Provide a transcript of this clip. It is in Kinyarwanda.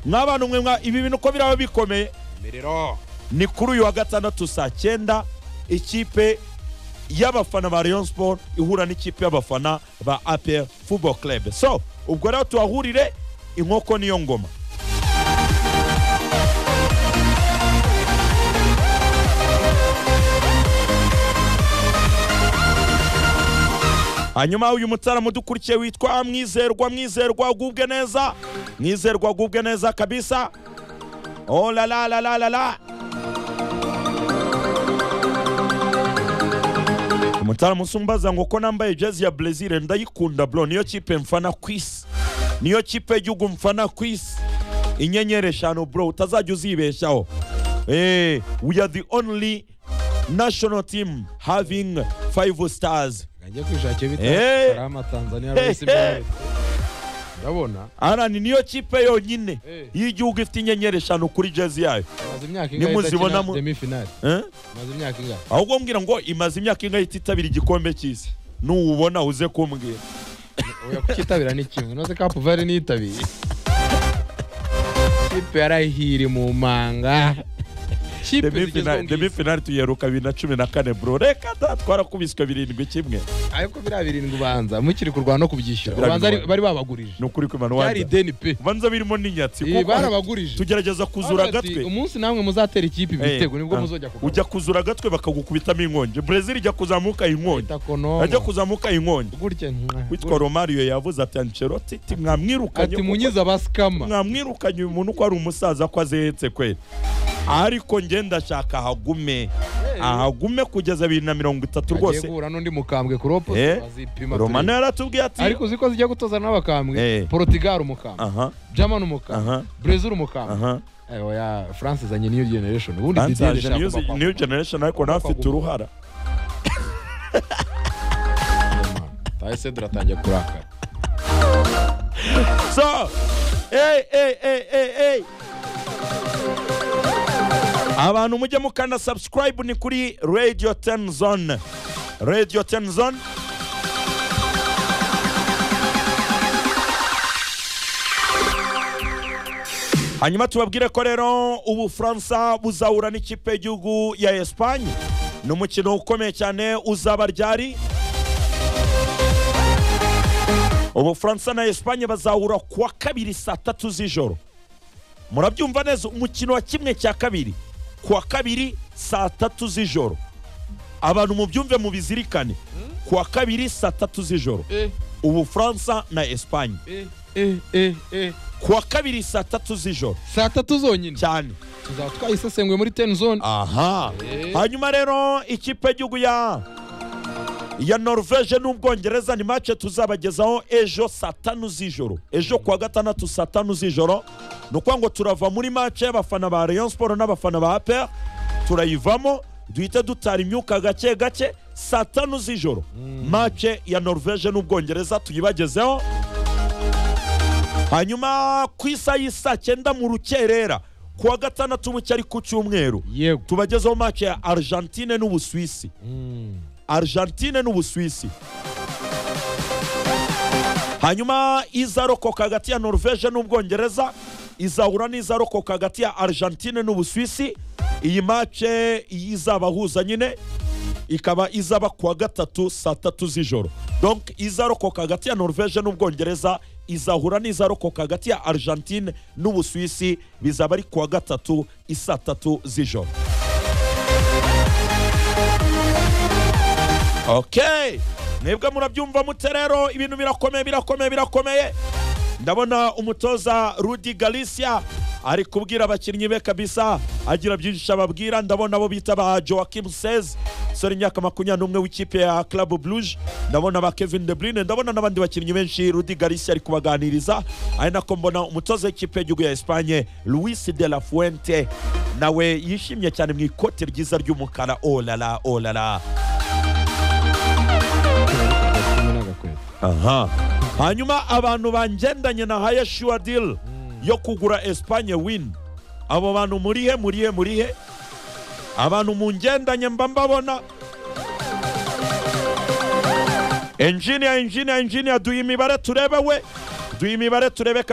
mwa bantu mwe mwa ibi bintu uko biraba bikomeye imiriro ni kuri uyu wa gatandatu saa cyenda ikipe y'abafana ba Rayon Sport ihura n'ikipe y'abafana ba APR Football Club so ubwo rero tuhahurire inkoko niyo ngoma hanyuma uyu mutarama udukurikiye witwa mwizerwa mwizerwa agubwe neza mwizerwa agubwe neza kabisa oh la la la la la la umutarama usumbaza ngo ko nambaye jezi ya brezil ndayikunda bro niyo kipe mfana ku isi niyo kipe y'igihugu mfana ku isi inyenyeri eshanu bro utazajya uzibeshaho eh we are the only national team having five stars ajya kwishakira Eh. bitari amatanzaniya bisi bari ndabona Aran niyo kipe yonyine Eh. y'igihugu ifite inyenyeri eshanu kuri jezi yayo maze imyaka ingahe Nimuzibona idakina mu- demi finale Eh? maze imyaka ingahe ahubwo mbwira ngo imaze imyaka ingahe ititabira igikombe cy'isi nuwubona uze kumbwira oya kukitabira ni kimwe noze kapu vare niyitabiriye kipe yarahiri mu manga kipe Demi zigezweho final- demi ngizi finali tuyeruka bibiri na cumi na kane bro reka da twarakubiswe birindwi kimwe ariko biriya birindwi ubanza mukiri kurwana no kubyishyura Biriya ubanza ari- birindwi. bari babagurije ni ukuri kwimana byari ubanza ideni pe ubanza birimo n'inyatsi Eh, kuko barabagurije tugerageza kuzura Baravuga ati, agatwe umunsi namwe muzatera ikipe Eh, ibitego nibwo ah. muzojya kugabanya ujya kuzura agatwe bakagukubitamo inkongi brezil ijya kuzamuka inkongi ajya itakonomo kuzamuka inkongi gutya nka- witwa romario yavuze ati ancelotti ati mwamwirukanye ati kuko- munyiza abasikama mwamwirukanye uyu muntu ko ari umusaza ko azehetse kwe ariko njye ndashaka ahagume ahagume kugeza bibiri na mirongo itatu agiye rwose guhura n'undi mukambwe kuropo Eh, bazipima romano turebe. yaratubwiye ati ariko uzi ko zijya gutoza n'abakambwe Eh. porotigali umukambwe aha jamani umukambwe aha brezil umukambwe aha Eh, oya france izanye new generation ubundi Didier ansaje Deschamps niyo- agomba niyo generation ariko nawe afite Agomba- uruhara kwakoma. tahe cedra atangiye kurakara so ey ey ey ey ey abantu mujye mukanda subscribe ni kuri radio 10 zone radio 10 zone hanyuma tubabwire ko rero ubufaransa buzahura n'ikipe y'igihugu ya esipanye ni umukino ukomeye cyane uzaba ryari ubufaransa na esipanye bazahura ku wa kabiri saa tatu z'ijoro murabyumva neza umukino wa kimwe cya kabiri ku wa kabiri saa tatu z'ijoro abantu mubyumve mubizirikane ku wa kabiri saa tatu z'ijoro Eh, ubufaransa na esipanye eh, eh, eh, eh. ku wa kabiri saa tatu z'ijoro saa tatu zonyine cyane tuzaba twayisesenguye muri ten zone aha Eh. hanyuma rero ikipe y'igihugu ya ya norvege n'ubwongereza ni mace tuzabagezaho ejo saa tanu z'ijoro ejo kuwa gatandatu saa tanu z'ijoro ni ukuvuga ngo turava muri mace y'abafana ba rayon siporo n'abafana ba apr turayivamo duhite dutara imyuka gake gake saa tanu z'ijoro mace ya norvege n'ubwongereza tuyibagezeho hanyuma ku isa y'isa cyenda mu rukerera ku wa gatandatu mu cyari ku cyumweru yego tubagezeho match ya argentine n'ubusuwisi Mm. argentine n'ubusuwisi hanyuma izarokoka hagati ya norvege n'ubwongereza izahura n'izarokoka hagati ya argentine n'ubusuwisi iyi mace izabahuza nyine ikaba izaba ku wa gatatu saa tatu z'ijoro donc izarokoka hagati ya norvege n'ubwongereza izahura n'izarokoka hagati ya argentine n'ubusuwisi bizaba ari ku wa gatatu isaa tatu z'ijoro okay mwebwe murabyumva mute rero ibintu birakomeye birakomeye birakomeye ndabona umutoza rudi galicia ari kubwira abakinnyi be kabisa agira byinshi ababwira ndabona abo bita ba joakim sez sore imyaka makumyabiri n'umwe w'ikipe ya club bluge ndabona ba kevin de bruyne ndabona n'abandi bakinnyi benshi rudi galicia ari kubaganiriza ari nako mbona umutoza w'ikipe y'igihugu ya esipanye luis de la fuente nawe yishimye cyane mu ikote ryiza ry'umukara olala olala Kimwe n'agakweto. aha hanyuma abantu bangendanye na haya shuwa dil yo kugura esipanye win abo bantu murihe murihe murihe abantu mungendanye mba mbabona enjiniya enjiniya enjiniya duha imibare turebe we duha imibare turebe ka-